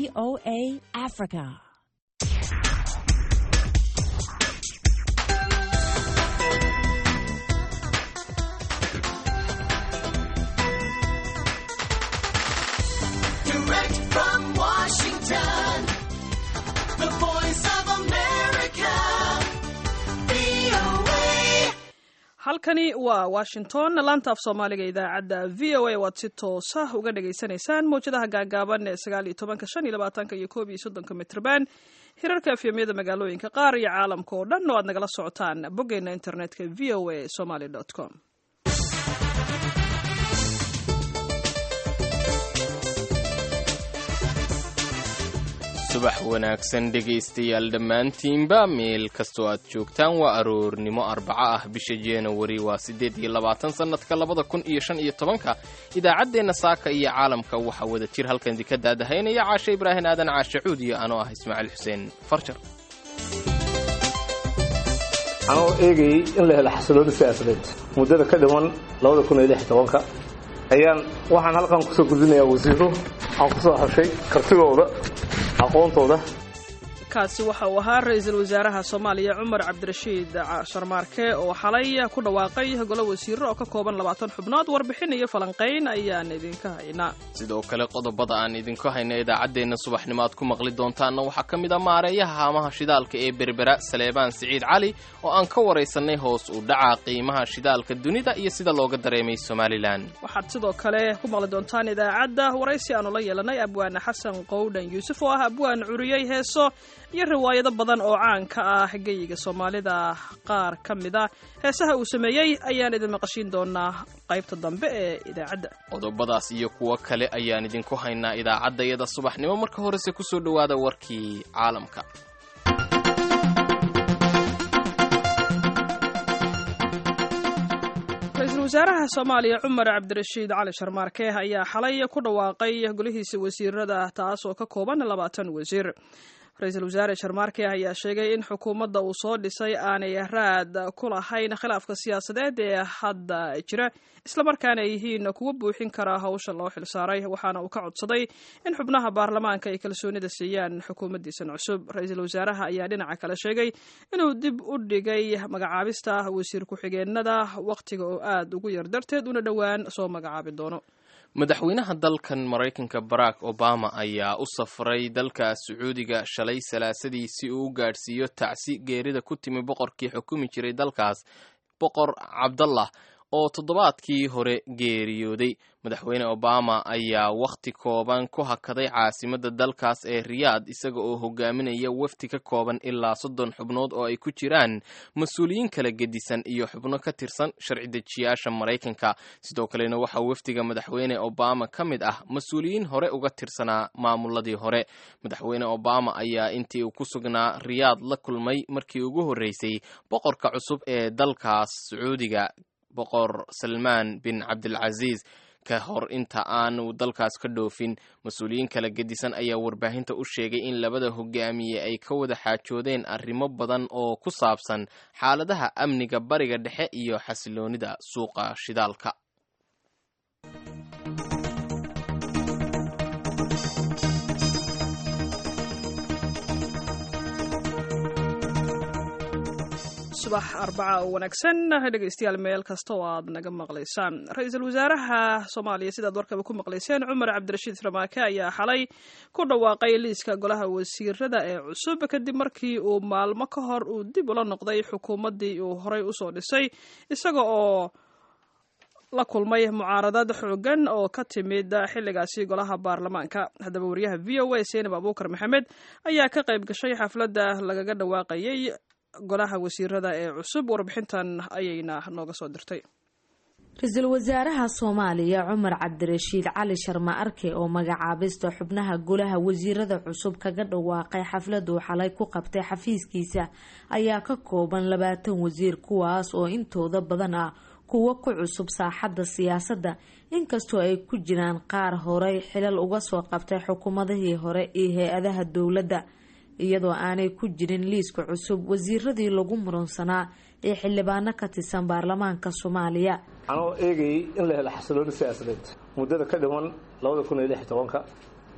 VOA Africa. Direct from Washington, the voice of America, VOA. halkani waa washington laanta af soomaaliga idaacadda v o a waad si toosa uga dhagaysanaysaan mawjadaha gaagaaban ee sagaal iyo tobanka shan iyo labaatanka iyo koob iyo soddonka mitrban hirarka efyamyada magaalooyinka qaar iyo caalamka oo dhan oo aad nagala socotaan boggeena internetka v o a somaly com subax wanaagsan dhegaystayaal dhammaantiinba meel kastoo aad joogtaan waa aroornimo arbaco ah bisha januari waa siddeed iyo labaatan sannadka labada kun iyo shan iyo tobanka idaacaddeenna saaka iyo caalamka waxaa wada jir halkan idinka daadahaynaya caashe ibraahin aadan caashe cuud iyo anoo ah ismaaciil xuseen farjar anoo eegayay in la helo xasilooni siyaasadeed muddada ka dhiman labada kun iyo lix iyo tobanka ayaan waxaan halkan kusoo gudbinayaa wasiiro aan ku soo hashay kartigooda aqoontooda kaasi waxa uu ahaa ra-iisul wasaaraha soomaaliya cumar cabdirashiid sharmaarke oo xalay ku dhawaaqay golo wasiiro oo ka kooban labaatan xubnood warbixin iyo falanqayn ayaan idinka haynaa sidoo kale qodobada aan idinku hayna idaacaddeenna subaxnimo aad ku maqli doontaanna waxaa ka mid a maareeyaha haamaha shidaalka ee berbera saleebaan siciid cali oo aan ka waraysanay hoos u dhaca qiimaha shidaalka dunida iyo sida looga dareemay somalilan waxaad sidoo kale ku maqli doontaan idaacadda waraysi aanu la yeelanay abwaane xasan qowdhan yuusuf oo ah abwaan curiyey heeso iyo riwaayado badan oo caan ka ah geyiga soomaalida qaar ka mid a heesaha uu sameeyey ayaan idin maqashiin doonaa qaybta dambe ee idaacadda qodobadaas iyo kuwo kale ayaan idinku haynaa idaacadda iyada subaxnimo marka horese kusoo dhowaada warkii caalamka ra-iisul wasaaraha soomaaliya cumar cabdirashiid cali sharmaarke ayaa xalay ku dhawaaqay golihiisa wasiirada taas oo ka kooban labaatan wasiir ra-iisul wasaare sharmaarke ayaa sheegay in xukuumadda uu soo dhisay aanay raad ku lahayn khilaafka siyaasadeed ee hadda jira islamarkaana ay yihiin kuwa buuxin kara hawsha loo xilsaaray waxaana uu ka codsaday in xubnaha baarlamaanka ay kalsoonida siiyaan xukuumaddiisan cusub ra-iisul wasaaraha ayaa dhinaca kale sheegay inuu dib u dhigay magacaabista wasiir ku-xigeenada wakhtiga oo aad ugu yar darteed una dhowaan soo magacaabi doono madaxweynaha dalkan maraykanka barack obama ayaa u safray dalka sacuudiga shalay salaasadii si uu u gaadhsiiyo tacsi geerida ku timi boqorkii xukumi jiray dalkaas boqor cabdallah oo toddobaadkii hore geeriyooday madaxweyne obama ayaa wakhti kooban ku hakaday caasimadda dalkaas ee riyaad isaga oo hogaaminaya wafdi ka kooban ilaa soddon xubnood oo ay ku jiraan mas-uuliyiin kala gedisan iyo xubno ka tirsan sharci dejiyaasha maraykanka sidoo kalena waxaa wafdiga madaxweyne obama ka mid ah mas-uuliyiin hore uga tirsanaa maamuladii hore madaxweyne obama ayaa intii uu ku sugnaa riyaad la kulmay markii ugu horreysay boqorka cusub ee dalkaas sacuudiga boqor salmaan bin cabdilcasiis ka hor inta aanu dalkaas ka dhoofin mas-uuliyiin kala gedisan ayaa warbaahinta u sheegay in labada hogaamiye ay ka wada xaajoodeen arrimo badan oo ku saabsan xaaladaha amniga bariga dhexe iyo xasiloonida suuqa shidaalka subax arbaca oo wanaagsan dhegaystayaal meel kasta oo aad naga maqlaysaan ra-iisul wasaaraha soomaaliya sidaad warkaba ku maqlayseen cumar cabdirashiid ramaake ayaa xalay ku dhawaaqay liiska golaha wasiirada ee cusub kadib markii uu maalmo ka hor uu dib ula noqday xukuumaddii uu horey usoo dhisay isaga oo la kulmay mucaaradad xoogan oo ka timid xilligaasi golaha baarlamaanka haddaba wariyaha v o a seenab abuukar maxamed ayaa ka qayb gashay xafladda lagaga dhawaaqayay golaha wasiirada ee cusub warbixintan ayayna nooga soo dirtay ra-iisul wasaaraha soomaaliya cumar cabdirashiid cali sharma arke oo magacaabista xubnaha golaha wasiirada cusub kaga dhawaaqay xafladuu xalay ku qabtay xafiiskiisa ayaa ka kooban labaatan wasiir kuwaas oo intooda badan ah kuwo ku cusub saaxadda siyaasadda inkastoo ay ku jiraan qaar horey xilal uga soo qabtay xukuumadihii hore iyo hay-adaha dowladda iyadoo aanay ku jirin liiska cusub wasiiradii lagu muransanaa ee xildhibaano ka tirsan baarlamaanka soomaaliya anoo eegayay in la helo xasilooni siyaasadeed muddada ka dhiman labada kun iyo lix iyo tobanka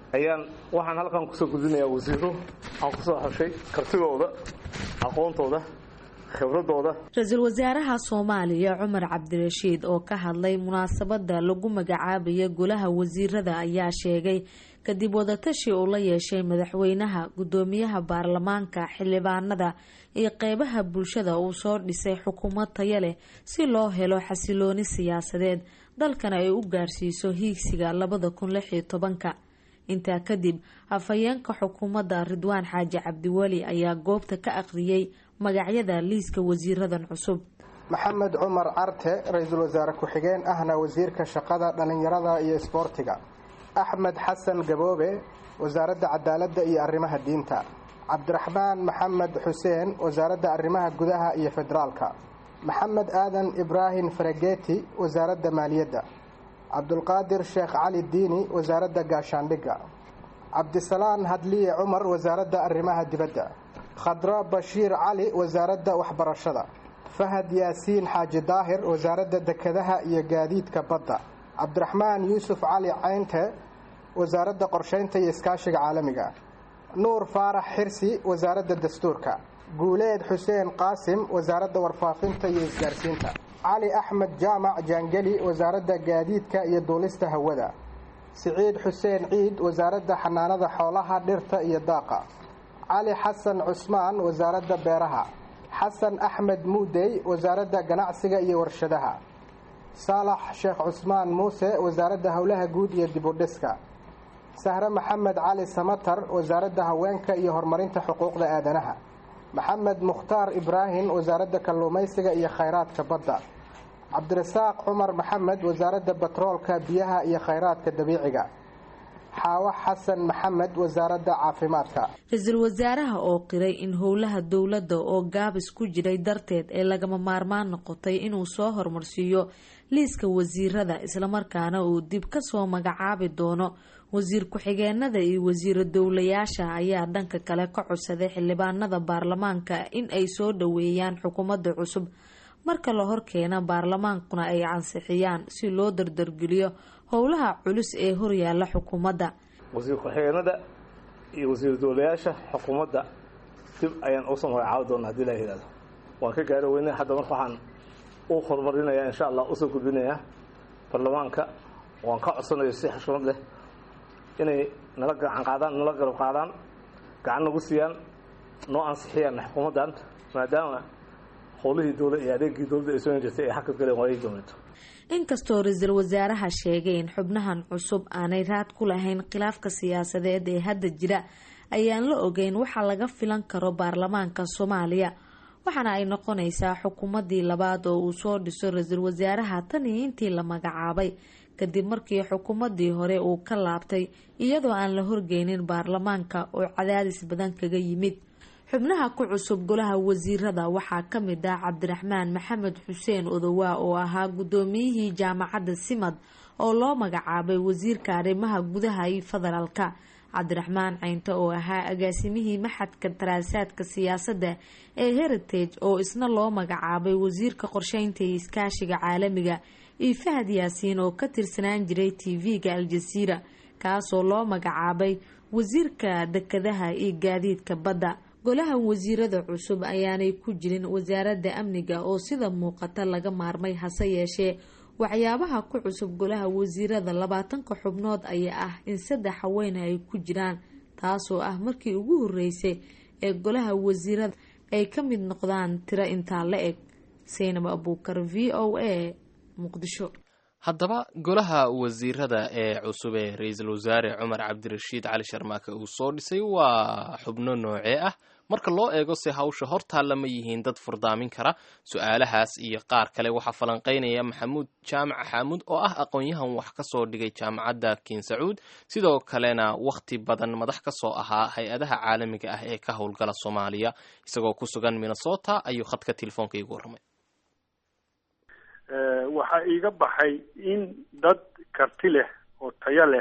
ayaan waxaan halkan kusoo gudbinayaa wasiiro aan kusoo xushay kartigooda aqoontooda khibradooda ra-iisul wasaaraha soomaaliya cumar cabdirashiid oo ka hadlay munaasabada lagu magacaabaya golaha wasiirada ayaa sheegay kadib wadatashi uu la yeeshay madaxweynaha gudoomiyaha baarlamaanka xildhibaanada iyo qeybaha bulshada uu soo dhisay xukuumad taya leh si loo helo xasilooni siyaasadeed dalkana ay u gaarsiiso hiigsiga labada kun lix iyo tobanka intaa kadib afhayeenka xukuumadda ridwaan xaaji cabdiweli ayaa goobta ka aqriyay magacyada liiska wasiiradan cusub maxamed cumar carte ra-iisul wasaare ku-xigeen ahna wasiirka shaqada dhallinyarada iyo isboortiga axmed xasan gaboobe wasaaradda cadaaladda iyo arrimaha diinta cabdiraxmaan maxamed xuseen wasaaradda arrimaha gudaha iyo federaalka maxamed aadan ibraahim farageti wasaaradda maaliyadda cabdulqaadir sheekh cali diini wasaaradda gaashaandhigga cabdisalaan hadliye cumar wasaaradda arrimaha dibadda khadra bashiir cali wasaaradda waxbarashada fahad yaasiin xaaji daahir wasaaradda dekedaha iyo gaadiidka badda cabdiraxmaan yuusuf cali caynte wasaaradda qorsheynta iyo iskaashiga caalamiga nuur faarax xirsi wasaaradda dastuurka guuleed xuseen qaasim wasaaradda warfaafinta iyo isgaarsiinta cali axmed jaamac jaangeli wasaaradda gaadiidka iyo duulista hawada siciid xuseen ciid wasaaradda xanaanada xoolaha dhirta iyo daaqa cali xasan cusmaan wasaaradda beeraha xasan axmed muudey wasaaradda ganacsiga iyo warshadaha saalax sheekh cusmaan muuse wasaaradda howlaha guud iyo dibudhiska sahre maxamed cali samatar wasaaradda haweenka iyo horumarinta xuquuqda aadanaha maxamed mukhtaar ibraahim wasaaradda kalluumaysiga iyo khayraadka badda cabdirasaaq cumar maxamed wasaaradda batroolka biyaha iyo khayraadka dabiiciga xaawo xasan maxamed wasaaradda caafimaadka ra-iisul wasaaraha oo qiray in howlaha dowladda oo gaabis ku jiray darteed ee lagama maarmaan noqotay inuu soo hormarsiiyo liiska wasiirada islamarkaana uu dib kasoo magacaabi doono wasiir ku-xigeenada iyo wasiiro dowlayaasha ayaa dhanka kale ka codsaday xildhibaanada baarlamaanka in ay soo dhoweeyaan xukuumadda cusub marka la horkeena baarlamaankuna ay ansixiyaan si loo dardargeliyo howlaha culus ee horyaala xukuumadda wasiir ku-xigeenada iyo wasiir dowlayaasha xukuumadda dib ayaan usoo magacaabi doona hadii la yihahdo waan ka gaari weyne hadda marka waxaan u horumarinayaa insha allah usoo gudbinayaa baarlamaanka waan ka codsanayo si xushmad leh inay nala gacan qaadaan nala garab qaadaan gacan nagu siiyaan noo ansixiyaan xukuumaddan maadaama howlihii dowla iyo adeegii dowladda ay soo jirtay ay xakad galeen waayay dowladda inkastoo ra-iisul wasaaraha sheegay in xubnahan cusub aanay raad ku lahayn khilaafka siyaasadeed ee hadda jira ayaan la ogeyn waxa laga filan karo baarlamaanka soomaaliya waxaana ay noqonaysaa xukuumadii labaad oo uu soo dhiso ra-iisul wasaaraha tan iyo intii la magacaabay kadib markii xukuumadii hore uu ka laabtay iyadoo aan la horgeynin baarlamaanka oo cadaadis badan kaga yimid xubnaha ku cusub golaha wasiirada waxaa ka mid ah cabdiraxmaan maxamed xuseen odowaa oo ahaa guddoomiyihii jaamacadda simad oo loo magacaabay wasiirka arrimaha gudaha iyo federaalka cabdiraxmaan caynte oo ahaa agaasimihii maxadka daraasaadka siyaasadda ee heritage oo isna loo magacaabay wasiirka qorsheynta iyo iskaashiga caalamiga iyo fahad yaasiin oo ka tirsanaan jiray tv-ga al-jasiira kaasoo loo magacaabay wasiirka dekedaha iyo gaadiidka badda golaha wasiirada cusub ayaanay ku jirin wasaaradda amniga oo sida muuqata laga maarmay hase yeeshee waxyaabaha ku cusub golaha wasiirada labaatanka xubnood ayaa ah in saddex haweene ay ku jiraan taasoo ah markii ugu horeysay ee golaha wasiirada ay ka mid noqdaan tiro intaa la eg saynab abuukar v o a muqdisho haddaba golaha wasiirada ee cusub ee ra-iisul wasaare cumar cabdirashiid cali sharmaake uu soo dhisay waa xubno noocee ah marka loo eego se hawsha hortaalla ma yihiin dad furdaamin kara su-aalahaas iyo qaar kale waxaa falanqeynaya maxamuud jaamac xaamuud oo ah aqoon-yahan wax ka soo dhigay jaamacadda kiin sacuud sidoo kalena wakhti badan madax ka soo ahaa hay-adaha caalamiga ah ee ka howlgala soomaaliya isagoo ku sugan minnesota ayuu khadka telefoonka iigu warramay waxaa iiga baxay in dad karti leh oo tayo leh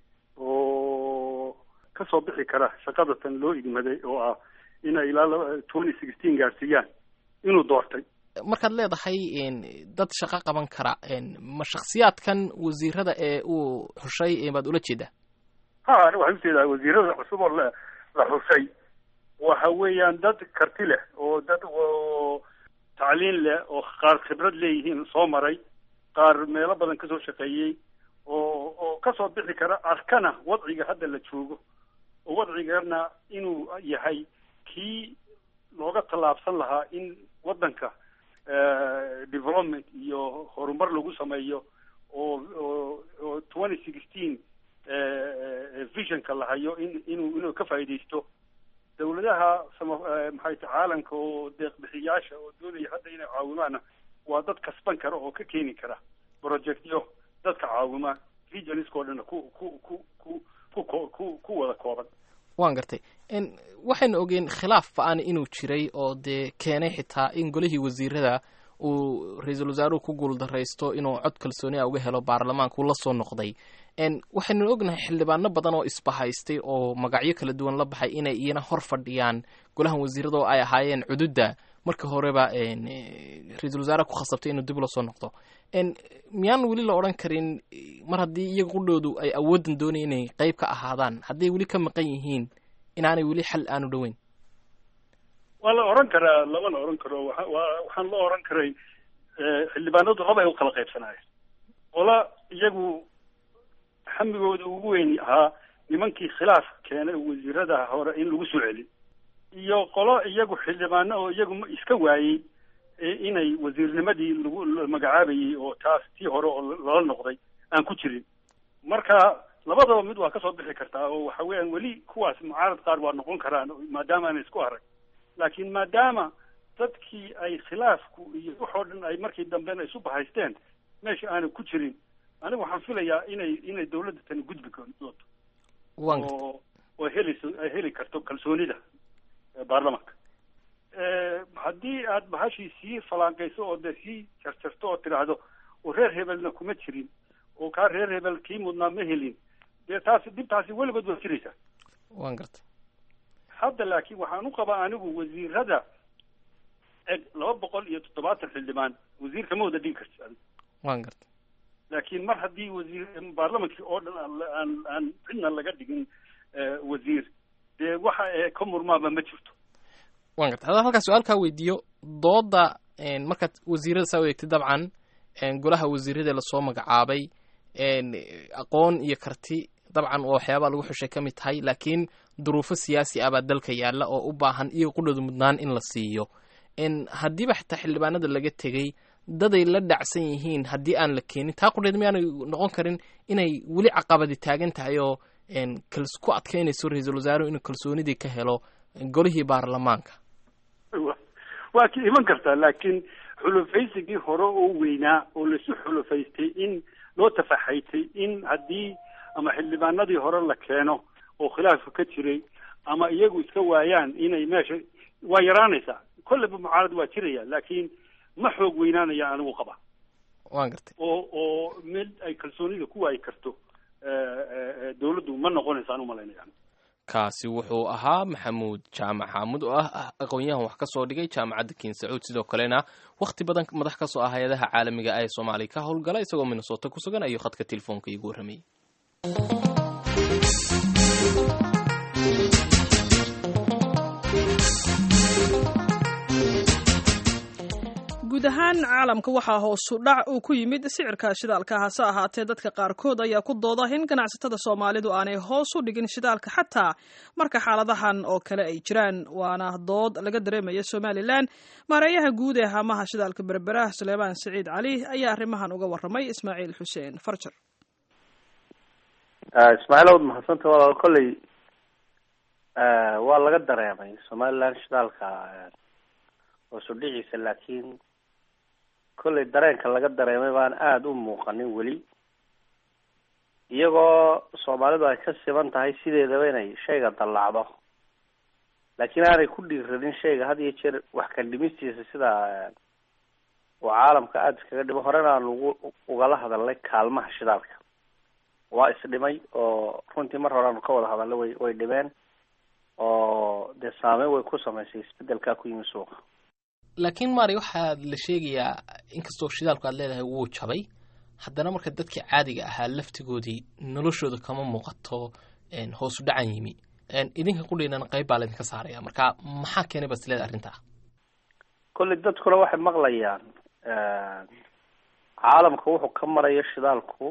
oo ka soo bixi kara shaqada tan loo igmaday oo ah inay ilaa twenty sixteen gaarsiiyaan inuu doortay markaad leedahay dad shaqo qaban kara ma shakhsiyaadkan wasiirada ee uu xushay baad ula jeedaa ha ani waxaan ujeedaa wasiirada cusub oo la la xusay waxa weeyaan dad karti leh oo dad oo tacliin leh oo qaar khibrad leeyihiin soo maray qaar meelo badan kasoo shaqeeyey oo oo kasoo bixi kara arkana wadciga hadda la joogo oo wadcigana inuu yahay kii looga tallaabsan lahaa in waddanka development iyo horumar lagu sameeyo oo oo oo twenty sixteen visionka la hayo in inuu inuu ka faa'iidaysto dawladaha sama maxay ta caalamka oo deeqbixiyaasha oo doonaya hadda inay caawimaana waa dad kasban kara oo ka keeni kara projectyo dadka caawima regionskao dhanna ku ku ku ku ku ku ku wada kooban waan gartay waxaynu ogeen khilaaf ba-an inuu jiray oo dee keenay xitaa in golihii wasiirada uu ra-iisul wasaaruhu ku guuldaraysto inuu cod kalsooni a uga helo baarlamaanka uu la soo noqday waxaynu ognahay xildhibaano badan oo isbahaystay oo magacyo kala duwan la baxay inay iyana hor fadhiyaan golahan wasiirada oo ay ahaayeen cududda marka horeba ra-iisul wasaaraha ku khasabtay inuu dib ula soo noqdo miyaan weli la odhan karin mar haddii iyaga qudhoodu ay awooddan doonaya inay qeyb ka ahaadaan hadday weli ka maqan yihiin inaanay weli xal aanu dhoweyn waa la oran karaa lamana oran karo waa waa waxaan la oran karay xildhibaanadu laba ay u kala qaybsanaayeen qola iyagu xamigooda ugu weyn ahaa nimankii khilaaf keenay wasiirada hore in lagu soo celi iyo qolo iyagu xildhibaano oo iyagu iska waayey inay wasiirnimadii lagu magacaabayey oo taas tii hore oo lala noqday aan ku jirin marka labadaba mid waa kasoo bixi kartaa oo waxa weeyaan weli kuwaas mucaarad qaar waa noqon karaan maadaama aanay isku arag laakiin maadaama dadkii ay khilaafku iyo waxoo dhan ay markii dambena isu bahaysteen meesha aanay ku jirin aniga waxaan filayaa inay inay dawladda tani gudbi doonto oo oo helayso ay heli karto kalsoonida baarlamaanka haddii aad bahashii sii falaanqayso oo dee sii jarjarto oo tidhaahdo oo reer hebelna kuma jirin oo kaa reer hebel kii mudnaa ma helin dee taasi dhibtaasi weligood waa jiraysaa waan gartay hadda laakiin waxaan u qabaa anigu wasiirada eg laba boqol iyo toddobaatan xildhibaan wasiir kama wada dhigi karti adiga waan gartay laakiin mar haddii wasiir baarlamankii oo dhan aan aan aan cidna laga dhigin wasiir dee waxa ee ka murmaaba ma jirto waan gartay haddaan halkaa su-aalkaa weydiiyo dooda markaad wasiirada saa u eegtay dabcan golaha wasiirada lasoo magacaabay aqoon iyo karti dabcan oo waxyaabaa lagu xushay ka mid tahay laakiin duruufo siyaasi ah baa dalka yaalla oo u baahan iyo qudhooda mudnaan in la siiyo haddiiba xitaa xildhibaanada laga tegey daday la dhacsan yihiin haddii aan la keenin taa qudheed miyaanay noqon karin inay weli caqabadi taagan tahay oo ku adkaynayso ra-iisul wasaaruhu inuu kalsoonidii ka helo golihii baarlamaanka waa ki iman kartaa laakiin xulufaysigii hore oo weynaa oo laisu xulufaystay in loo tafaxaytay in haddii ama xildhibaanadii hore la keeno oo khilaafku ka jiray ama iyagu iska waayaan inay meesha waa yaraanaysaa kolleyba mucaarad waa jiraya laakiin ma xoog weynaanaya anigu qaba waan gartay oo oo mid ay kalsoonida ku waayi karto dawladdu ma noqonaysa aan umalaynaya kaasi wuxuu ahaa maxamuud jaamac xaamud oo ah aqoon-yahan wax ka soo dhigay jaamacadda kiin sacuud sidoo kalena wakhti badan madax ka soo ah hay-adaha caalamiga ee soomaaliya ka howlgala isagoo minnesota ku sugan ayuu khadka telefoonka iigu warramayay guud ahaan caalamka waxaa hoosu dhac uu ku yimid sicirka shidaalka hase ahaatee dadka qaarkood ayaa ku dooda in ganacsatada soomaalidu aanay hoos u dhigin shidaalka xataa marka xaaladahan oo kale ay jiraan waana dood laga dareemaya somalilan maareeyaha guud ee haamaha shidaalka berbera suleymaan siciid cali ayaa arrimahan uga waramay ismaaciil xuseen farjar ismaaciil awad mahadsanta walaal kolley waa laga dareemay somalilan shidaalka hoosu dhiciisa laakiin kolley dareenka laga dareemay baan aada u muuqanin weli iyagoo soomaalidu ay ka siban tahay sideedaba inay shayga dallacdo laakiin aanay ku dhiiradin shayga had iyo jeer wax ka dhimistiisa sida uu caalamka aada iskaga dhimo horena aan ugu ugala hadalnay kaalmaha shidaalka waa isdhimay oo runtii mar hore aanu ka wada hadalnay way way dhimeen oo dee saameyn way ku samaysay isbedelkaa ku yimi suuqa laakiin mari waxaa la sheegayaa inkastoo shidaalku aad leedahay wuu jabay haddana marka dadkii caadiga ahaa laftigoodii noloshooda kama muuqato hoosu dhacan yimi idinka qudhiinan qayb baa laydinka saaraya marka maxaa keenay bas leeda arrintaa kolley dadkuna waxay maqlayaan caalamka wuxuu ka marayo shidaalku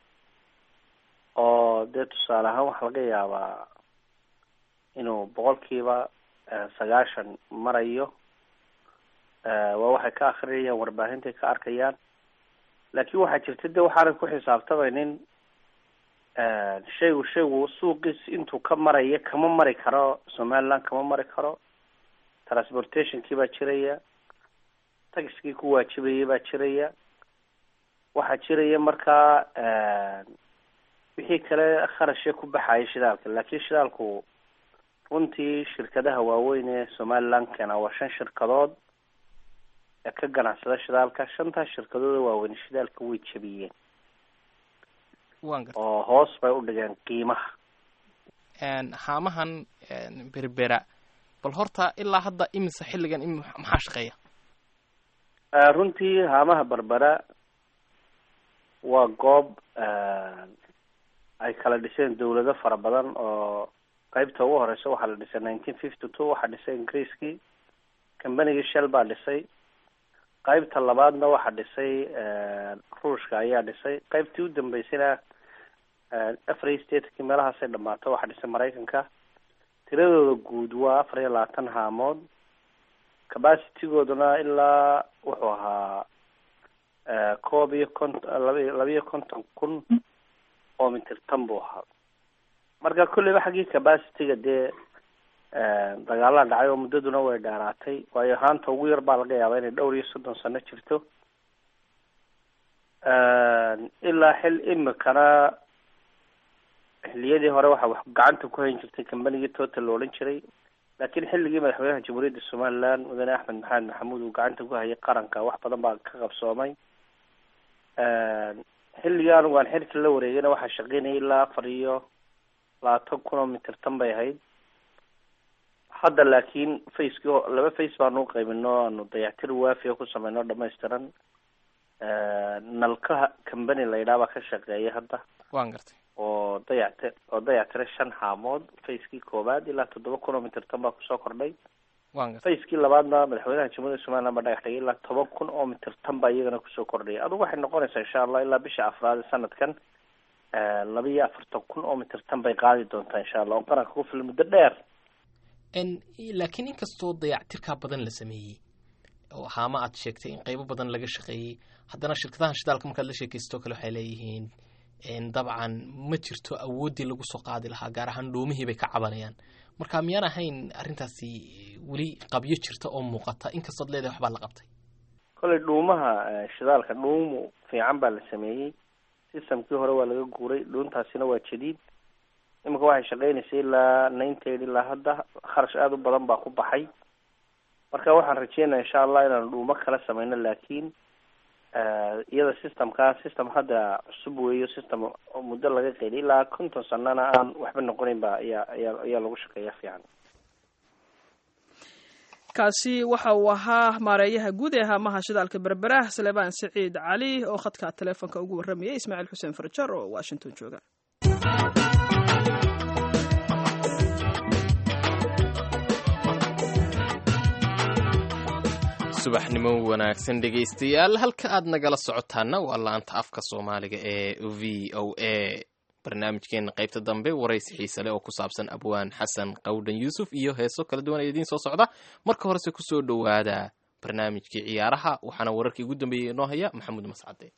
oo dee tusaale ahaan waxaa laga yaabaa inuu boqolkiiba sagaashan marayo waa waxay ka akrinayaan warbaahintai ka arkayaan laakiin waxaa jirta de waxaanan ku xisaabtamaynin shaygu shaygu suuqiis intuu ka marayo kama mari karo somaliland kama mari karo transportationkii baa jiraya taxiskii ku waajibayay baa jiraya waxaa jiraya markaa wixii kale kharashee ku baxaya shidaalka laakiin shidaalku runtii shirkadaha waaweyn ee somaliland keena waa shan shirkadood ee ka ganacsada shidaalka shantaas shirkadooda waaweyn shidaalka way jabiyeen oo hoos bay u dhigeen qiimaha haamahan berbera bal horta ilaa hadda imise xilligan im maxaa shaqeeya runtii haamaha berbera waa goob ay kala dhiseen dawlado fara badan oo qeybta ugu horeysa waxaa la dhisay nineteen fifty two waxaa dhisay ingiriiskii combanigii shell baa dhisay qeybta labaadna waxaa dhisay ruushka ayaa dhisay qeybtii u dambeysayna afar stateki meelahaasay dhamaato waxaa dhisay maraykanka tiradooda guud waa afar iyo labaatan haamood capacitygooduna ilaa wuxuu ahaa koob iyo kont laba labiyo konton kun oo mitirtan buu ahaa marka kolleyba xaggii capacityga dee dagaalaa dhacay oo muddaduna way dheeraatay waayo haanta ugu yar baa laga yaabaa inay dhowr iyo soddon sano jirto ilaa xil imikana xiliyadii hore waxaa wax gacanta ku hayn jirtay combanigii total la odhan jiray laakiin xilligii madaxweynaha jamhuuriyadda somaliland mudane axmed maxamed maxamuud uu gacanta ku hayay qaranka wax badan baa ka qabsoomay xilligii anigu aan xilka la wareegayna waxaa shaqeynayay ilaa afar iyo labaatan kun oo mitirtan bay ahayd hadda laakiin facekii laba face baanu uqaybino aanu dayactir waafiya ku sameyno dhamaystiran nalkaha company la yidhaha baa ka shaqeeya hadda waan gartay oo dayacti oo dayactira shan haamood facekii koowaad ilaa toddoba kun oo mitirtan baa kusoo kordhay waan gartay facekii labaadna madaxweynaha jamhuuriyadda somaliland baa dhagax dhigay ilaa toban kun oo mitirtan baa iyagana kusoo kordhaya adugu waxay noqonaysaa insha allah ilaa bisha afraad ee sanadkan laba iyo afartan kun oo mitirtan bay qaadi doontaa insha allah oo qaranka ku filan muddo dheer laakiin inkastoo dayactirkaa badan la sameeyey oo haama aad sheegtay in qaybo badan laga shaqeeyey haddana shirkadahan shidaalka markaad la sheekaysto kale waxay leeyihiin dabcan ma jirto awooddii lagu soo qaadi lahaa gaar ahaan dhuumihii bay ka cabanayaan marka miyaan ahayn arrintaasi weli qabyo jirta oo muuqata inkastood leedahay waxbaa la qabtay kolley dhuumaha shidaalka dhuumu fiican baa la sameeyey systemkii hore waa laga guuray dhuuntaasina waa jadiid iminka waxay shaqeynaysay ilaa ninety ilaa hadda kharash aada u badan baa ku baxay marka waxaan rajeynaya insha allah inaanu dhuumo kala sameyno laakiin iyada systemkaa system hadda cusub weeyo system muddo laga qeyliy ilaa konton sanana aan waxba noqonayn ba ayaa ayaa ayaa lagu shaqeeya fiican kaasi waxa uu ahaa maareeyaha guud ee haamaha shidaalka berbera salebaan saciid cali oo khadka teleefonka ugu warramayay ismaaciil xuseen farjar oo washington jooga subaxnimo wanaagsan dhegaystayaal halka aad nagala socotaana waa laanta afka soomaaliga ee v o a barnaamijkeena qaybta dambe waraysi xiise leh oo ku saabsan abwaan xasan qawdhan yuusuf iyo heeso kala duwan ee idiin soo socda marka horese kusoo dhowaada barnaamijkii ciyaaraha waxaana wararkii ugu dambeeyey inoo haya maxamuud mascade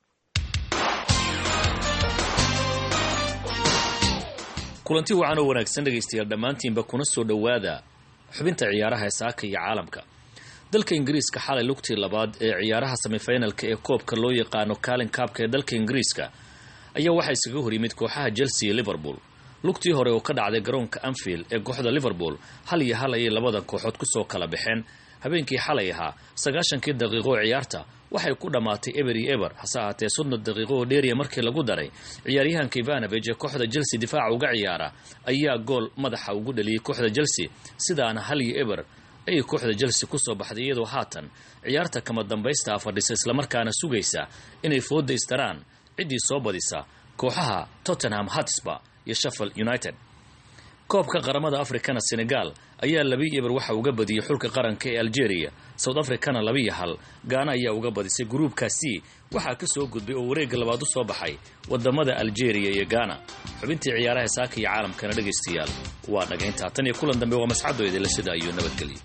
kulanti wacan oo wanaagsan dhegaystayaal dhammaantiinba kuna soo dhowaada xubinta ciyaaraha ee saaka iyo caalamka dalka ingiriiska xalay lugtii labaad ee ciyaaraha semifinalka ee koobka loo yaqaano kaalin kaabka ee dalka ingiriiska ayaa waxaa iskaga hor yimid kooxaha chelsea iyo liverpool lugtii hore oo ka dhacday garoonka anfield ee kooxda liverpool hal iyo hal ayay labada kooxood kusoo kala baxeen habeenkii xalay ahaa sagaashankii daqiiqo oo ciyaarta waxay ku dhammaatay eber iyo eber hase ahaatee soddon daqiiqo oo dheeriya markii lagu daray ciyaaryahanka ivanovej ee kooxda chelsea difaaca uga ciyaara ayaa gool madaxa ugu dhaliyey kooxda chelsea sidaana hal iyo eber ayay kooxda chelsea kusoo baxday iyadoo haatan ciyaarta kama dambaystaa fadhisa islamarkaana sugaysa inay fooda istaraan ciddii soo badisa kooxaha tottenham hotspur iyo sheffield united koobka qaramada afrikana senegal ayaa labi eber waxa uga badiyey xulka qaranka ee algeria south africana labiiyo hal gaana ayaa uga badisay gruubkaasi waxaa ka soo gudbay oo wareegga labaad u soo baxay wadamada algeria iyo gaana xubintii ciyaaraha saaka iyo caalamkana dhegaystayaal waa dhagayntaa tan iyo kulan dambe waa masxadoydala sida iyo nabadgelyo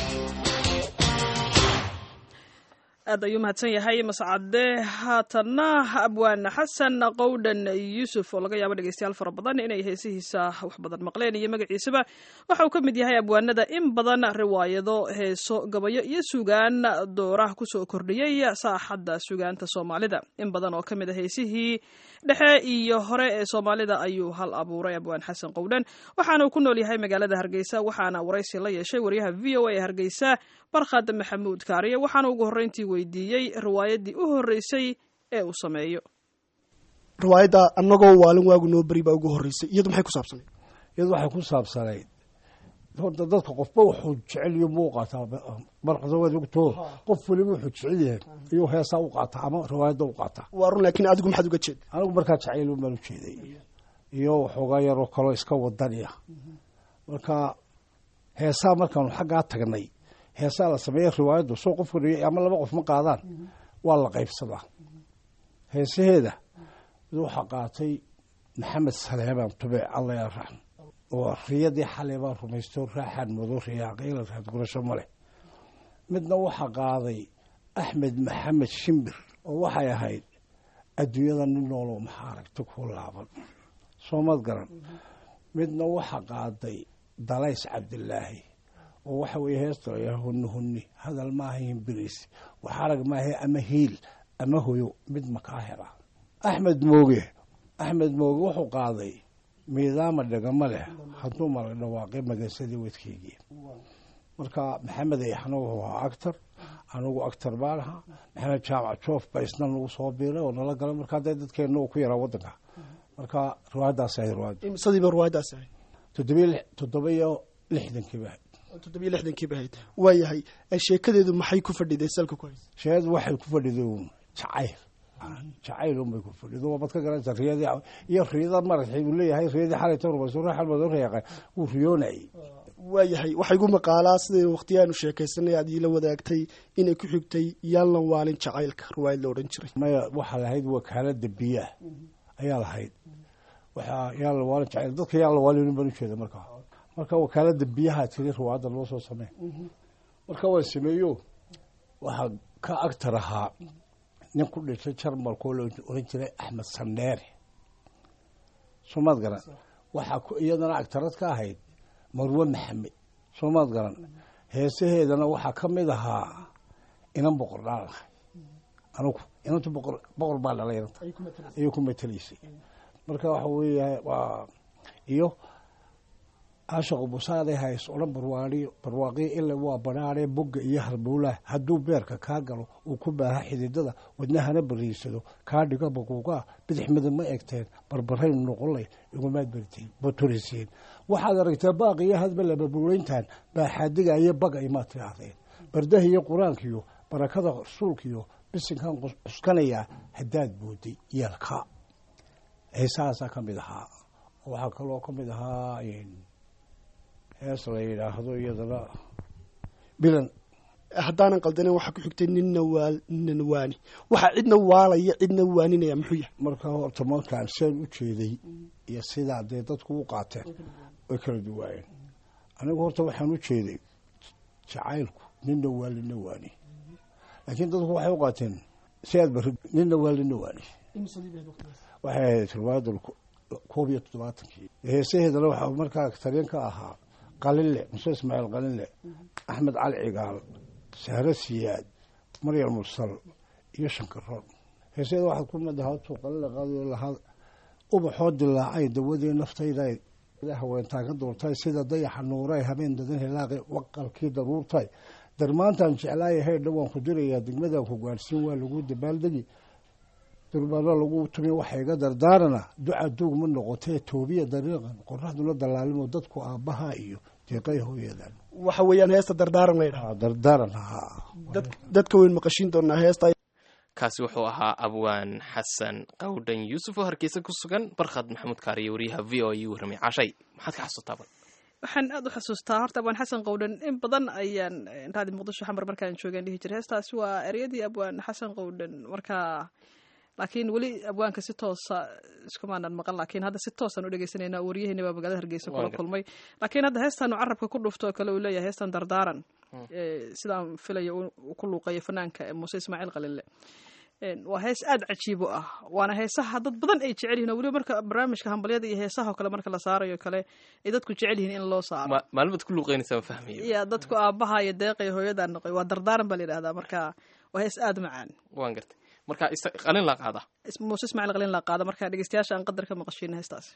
aad ayuu mahadsan yahay mascade haatanna abwaan xasan qowdhan yuusuf oo laga yaabo dhegeystayaal fara badan inay heesihiisa wax badan maqleen iyo magaciisaba waxa uu ka mid yahay abwaanada in badan riwaayado heeso gabayo iyo sugaan dooraha kusoo kordhiyey saaxadda sugaanta soomaalida in badan oo ka mid a heesihii dhexe iyo hore ee soomaalida ayuu hal abuuray abwaan xasan qowdhan waxaana uu ku nool yahay magaalada hargeysa waxaana waraysi la yeeshay wariyaha v o a ee hargeysa barkhad maxamuud kaariye waxaana ugu horreyntii weydiiyey riwaayaddii u horreysay ee uu sameeyo riwaayadda annagoo waalin waagu noo beri baa ugu horreysay iyadu maxay ku saabsanayd iyadu waxay ku saabsanayd horta dadka qofba wuxuu jecel iyo muu qaataa marqasawaadogto qof weliba wuxuu jecel yahay iyuu heesaa u qaataa ama riwaayadda u qaataa waa run laakiin adigu maxaad uga jeeda anigu markaa jacayl baan u jeeday iyo waxoogaa yaroo kaloo iska wadaniya marka heesaa markaanu xaggaa tagnay heesaa la sameeya riwaayaddu soo qofka ama laba qof ma qaadaan waa la qaybsadaa heesaheeda mid waxaa qaatay maxamed saleebaan tube alla yaraxm oo riyadii xalay baan rumaysto raaxaan mado riyaaqayla raad gurasho ma leh midna waxaa qaaday axmed maxamed shimbir oo waxay ahayd adduunyada nin nooloo maxaa aragta ku laaban soomad garan midna waxaa qaaday dalays cabdilaahi oo waxa weeye heesta layaa hunni hunni hadal maaha himbiriis wax arag maaha ama hiil ama hoyo mid makaa hela axmed mooge axmed mooge wuxuu qaaday miidaama dhegama leh hadduu mala dhawaaqay magasadii wadkeygii marka maxamed ayaxna wuxuu ahaa actor anigu actor baan ahaa maxamed jaamac joof baa isna nagu soo biiray oo nala galay marka hadday dadkeenna uu ku yaraa waddanka marka riwaayaddaas ahay riwaayad imsadiiba riwaayaddaas ahay toddobiy toddoba iyo lixdankiiba toddobiyo lixdankiiba ahayd waayahay sheekadeedu maxay ku fadhiday salka ku haysa sheekadu waxay ku fadhiday jacayl jacayl unbay ku fadhido waabad ka garanaysa riyadii iyo riyada maratay uu leeyahay riyadii xalay tan rumayso ruuxan badan reeqay wuu riyoonayay waayahay waxaa igu maqaalaa sidai waqtiyaanu sheekaysanay aad iila wadaagtay inay ku xigtay yaallan waalin jacaylka riwaayad la odhan jiray maya waxaa lahayd wakaalada biyaha ayaa lahayd waxaa yaalla waalin jacayl dadka yaalla waalin baan ujeeda markaa marka wakaalada biyaha tiri riwaayadda loo soo samey marka waan sameeyo waxaa ka agtar ahaa nin ku dhintay jarmalkoo la oran jiray axmed sandheere soomaad garan waxaa iyadana agtarad ka ahayd marwe maxamed soomaad garan heesaheedana waxaa ka mid ahaa inan boqor dhaal ahay anugu inanta boqor boqor baa dhalay inanta ayay ku matelaysay marka waxa weeya waa iyo caashaqu busaaday hays odhan barwaaiyo barwaaqiyo ila waa badhaadhee bogga iyo halbowlaha hadduu beerka kaa galo uu ku baaha xididada wadnahana bariisado kaa dhigo baquuqaa bidix midab ma egteen barbaraynu noqonlay igumaad bartiin baturisiin waxaad aragtaa baaqiyo hadba lababuulayntan baaxaadiga iyo baga imaad tidhaahdeen bardaha iyo qur-aankiyo barakada rasuulkiyo bisinkan cuskanayaa haddaad booday yeelka heesahaasaa ka mid ahaa waxaa kaloo ka mid ahaa hees la yidhaahdo iyadana bilan haddaanan qaldanen waxaa ku xigtay ninna waa ninna waani waxaa cidna waalaya cidna waaninaya muxuu yahay marka horta markaan seen u jeeday iyo sidaa dee dadku u qaateen way kala duwaayeen anigu horta waxaan u jeeday jacaylku ninna waa lina waani laakiin dadku waxay u qaateen si aad bari ninna waa lina waani waxay ahayd riwaayadda koob iyo toddobaatankii heesaheedana waxaa markaa taryan ka ahaa qalinle muse ismaaciil qalinle axmed cali cigaal sahre siyaad maryam mursal iyo shankaroon heesaheeda waxaad ku mid ahaa tuu qalinle qaadi lahaa ubaxoo dilaacay dawadii naftayda haweentaan ka duurtay sida dayaxa nuuray habeen dadan hilaaqi waqalkii daruurtay darmaantaan jeclaaya heydha waan ku dirayaa degmadaan ku gaadhsiin waa lagu dabaaldegi durbaano lagu tumi waxa iga dardaarana duca duug ma noqotee toobiya dariiqan qoraxduna dallaalimo dadku aabbaha iyo deeqay hooyadan waxa weeyaan heesta dardaaran laydhaha dardaaran haa dadka weyn maqashin doonaa heesta kaasi wuxuu ahaa abwaan xasan qawdhan yuusuf oo hargeysa ku sugan barkhad maxamuud kaariyo wariyaha v o u warramay cashay maxaad ka xasuutaa bal waxaan aad u xasuustaa horta abwaan xasan qowdhan in badan ayaan raadi muqdisho xamar markaan joogeen dhihi jiray heestaasi waa eryadii abwaan xasan qowdhan markaa laakiin weli abwaanka si toosa iskumaanan maqan laakiin hadda si toosaan u dhegeysanayna waryaheena baa magaalada hargeysa kula kulmay laakiin hadda heestan uu carabka ku dhufto oo kale uu leeyahay heestan dardaaran sidaan filaya uu ku luuqeeyo fanaanka muuse ismaaciil qalile waa hees aada cajiib u ah waana heesaha dad badan ay jecel yihin oo weliba marka barnaamijka hambalyada iyo heesaha oo kale marka la saarayo kale ay dadku jecel yihiin in loo saaro maalmad ku luuqeynaysa ma fahmayo ya dadku aabaha iyo deeqay hooyadaa noqoy waa dardaaran baa la yidhahdaa marka waa hees aada macaan waan gartay marka qalin laa qaada muuse ismaaciil qalin laa qaada marka dhegeystayaasha aan qadar ka maqashiina heestaasi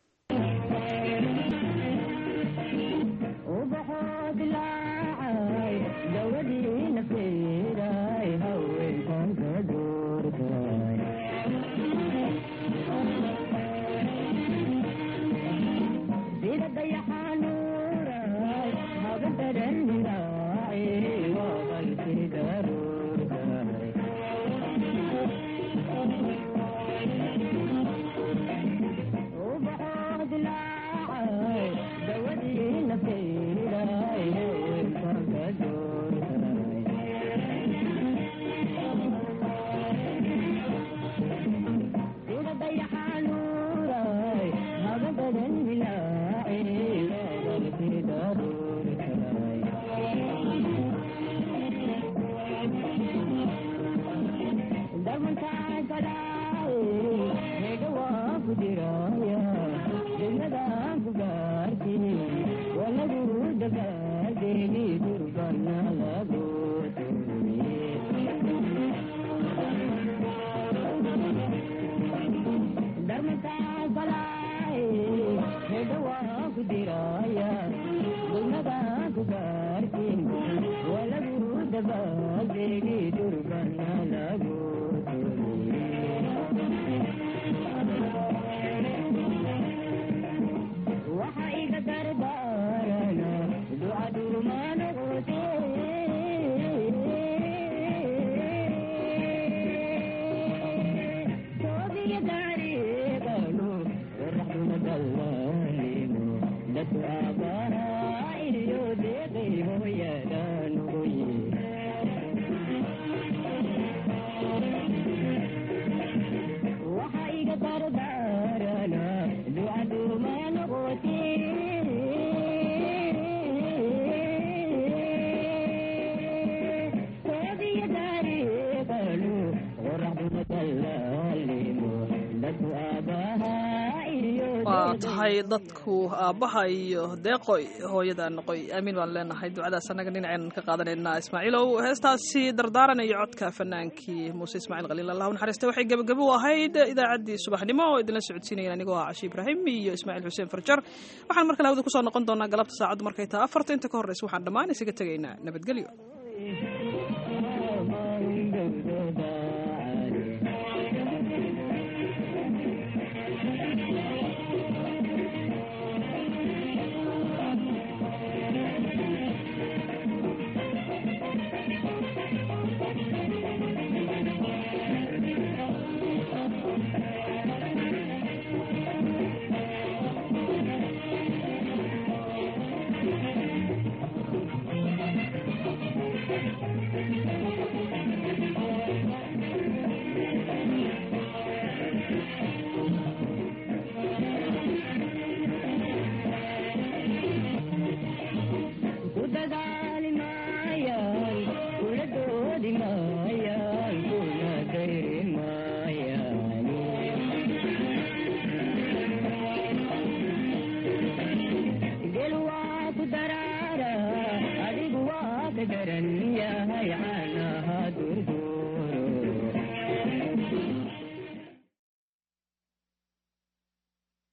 waa tahay dadku aabbaha iyo deeqoy hooyada noqoy aamiin baan leenahay ducadaas annaga dhinaceenan ka qaadanaynaa ismaaciilow heestaasi dardaaran iyo codka fanaankii muuse ismaaciil khaliil allah u naxariista waxay gebagabo u ahayd idaacaddii subaxnimo oo idinla socodsiinayan anigoo ah cashi ibraahim iyo ismaaciil xuseen farjar waxaan markale hawada kusoo noqon doonaa galabta saacaddu markay tahay afarta inta ka horreysa waxaan dhammaan isaga tegaynaa nabadgelyo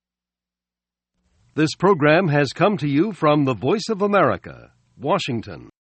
This program has come to you from the Voice of America, Washington.